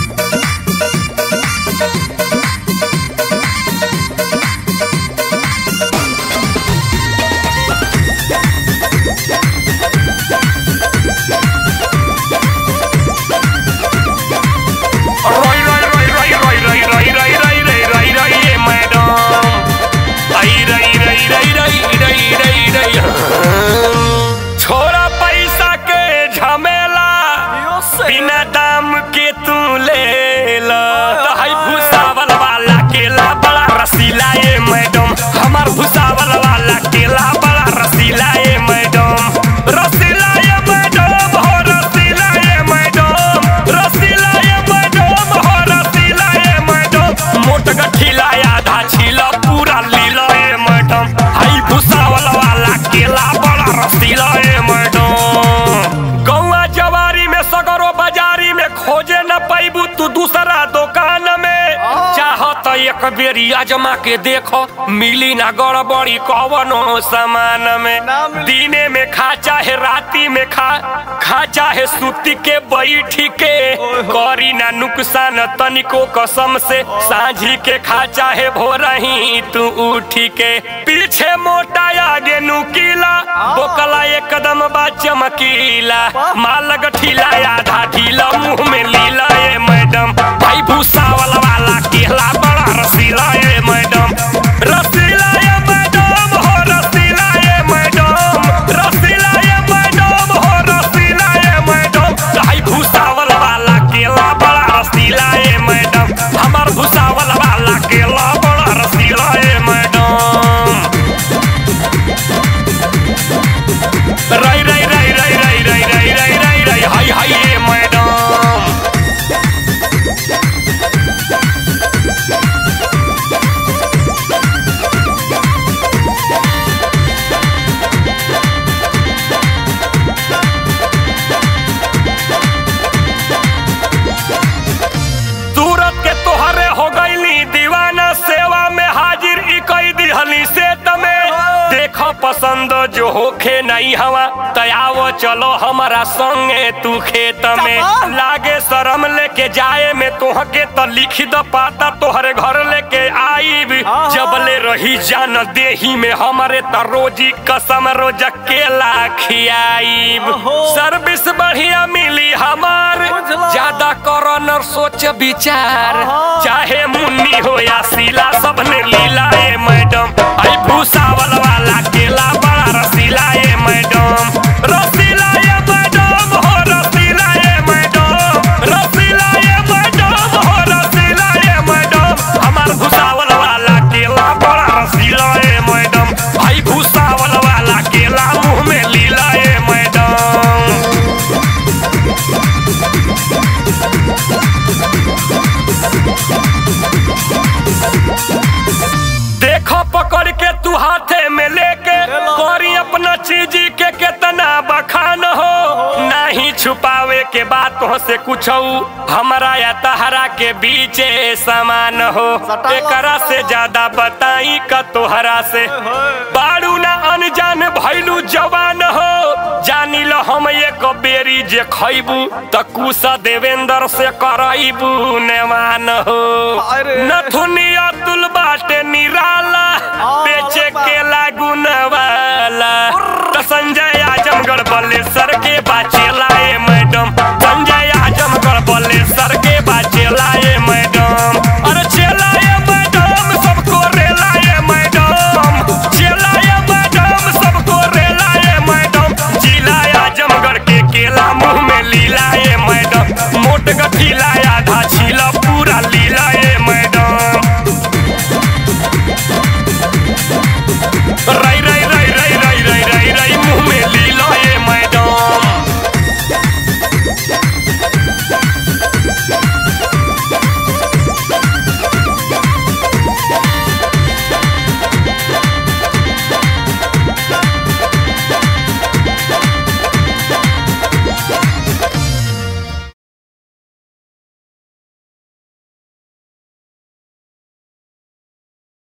रोई रोई रोई रोई रोई रोई रोई रोई रोई रोई रोई रोई ये मैडम आई रई रई रई रई रई रई रई छोरा पैसा के झमेला बिना दाम के तू ले ला हाय भूसावल वाला केला बड़ा रसीला ये मैडम हमार भूसावल वाला केला बड़ा रसीला ये मैडम रसीला ये मैडम हो रसीला ये मैडम रसीला ये मैडम हो रसीला ये मैडम मोट गठीला आधा छीला पूरा लीला ये मैडम हाय भूसावल वाला केला बड़ा रसीला ये मैडम गौआ जवारी में सगरो बाजारी में खोजे न पैबू तू दूसरा दुकान में चाहत एक बेरी अजमा के देखो मिली ना गड़बड़ी कवनो सामान में ना मिली। दिने में खा चाहे राती में खा खा चाहे सूती के बैठी के करी ना नुकसान तनिको कसम से सांझी के खा चाहे भोरही तू उठी के पीछे मोटा आगे नुकीला बोकला एक कदम बा चमकीला माल गठीला आधा ढीला मुंह में लीला ये मैडम भाई भूसावल वाला केला बड़ा रसीला ये मैडम रसीला ये मैडम हो रसीला ये मैडम रसीला ये मैडम हो रसीला ये मैडम भाई भूसावल वाला केला बड़ा रसीला ये मैडम हमार भूसावल वाला केला बड़ा रसीला ये मैडम राई राई राई राई राई राई राई राई राई राई हाय हाय ये मैडम सूरत के तोहरे हो गईली दीवाना सेवा में हाजिर ई कई दिहली से तमे देखो पसंद जो होखे नहीं हवा तयाव चलो हमारा संगे तू खेत में लागे शरम लेके जाए में तोहके तो लिख द पाता तोहरे घर लेके आईब जबले रही जान देही में हमारे त रोजी कसम रोज केला खियाईब सर्विस बढ़िया मिली हमार बुझला। ज्यादा करो न सोच विचार चाहे मुन्नी हो या सीला सबने लीला ए मैडम आई भूसावल वाला केला बड़ा रसीला ए मैडम रसीला ए मैडम हो रसीला ए मैडम रसीला ए मैडम हो रसीला ए मैडम हमार भूसावल वाला केला बड़ा रसीला ए मैडम आई भूसावल वाला केला मुंह में लीला ए मैडम देखो पकड़ के तू हाथे में लेके करी अपना चीज के कितना बखान हो नहीं छुपावे के बात हो से कुछ हमारा या तहरा के बीच समान हो एकरा से ज्यादा बताई का तोहरा से बारू ना अनजान भैलू जवान हो जानी लो हम एक बेरी जे खैबू त कुसा देवेंद्र से करैबू नेवान हो अरे। नथुनिया तुल बाटे निराला बेचे के लागुन वाला त संजय आजमगढ़ बल्लेसर के बाचेला ए मैडम संजय